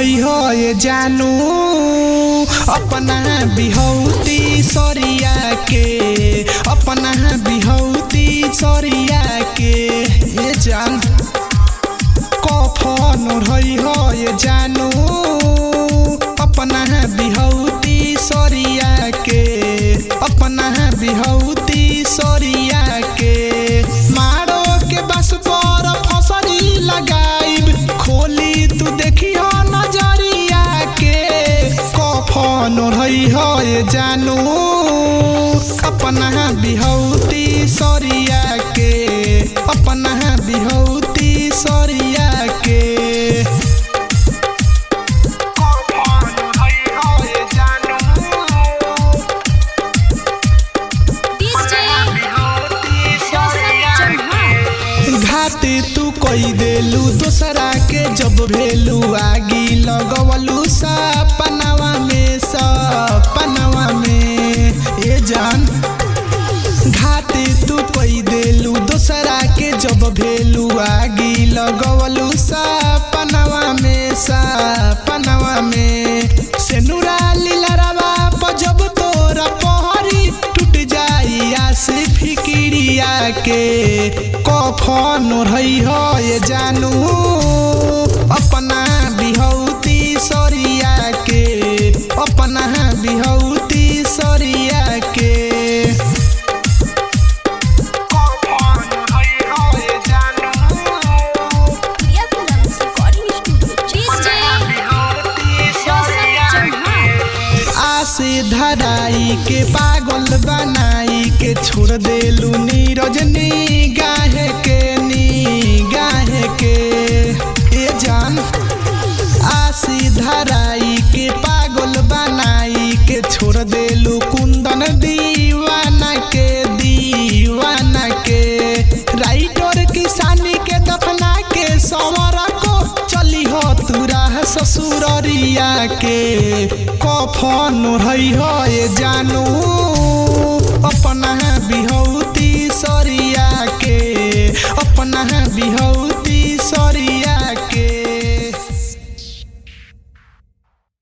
रही हो ये जानू अपना बिहौती सरिया के अपना बिहौती सरिया के ये जान कफन रही हो ये जानू अपना बिहौती सरिया के अपना बिहौती सरिया के मारो के बस पर फसरी लगाइब खोली तू देखी हो नजरिया के कफन रही हो ये जानू अपना बिहौती सरिया के अपना बिहौती सरिया के DJ Joseph Chauhan. घात तू कई देलू दोसरा के जब भेलू आगी लगवलू सपनवा में सपनवा में ए जान घात तू कई देलू दोसरा के जब भेलू आगी लगवलू सपनवा में सपनवा में सेनुरा लीलरवा पर जब तोरा पहरी टूट जाई आस फिकिरिया के कफन रही हो ये जानू अपना बिहौती सरिया के अपना बिहौती सरिया के Priya Films Recording Studio. DJ Joseph Chauhan. आसे धराई के पागल बनाई के छोड़ देलू नीरज गाह के नी गाह के ए जान आसी धराई के पागल बनाई के छोड़ देलू कुंदन दीवाना के दीवाना के राइटर किसानी के दफना के सवरा को चली हो तुरा ससुररिया के कफन रही हो ये जानो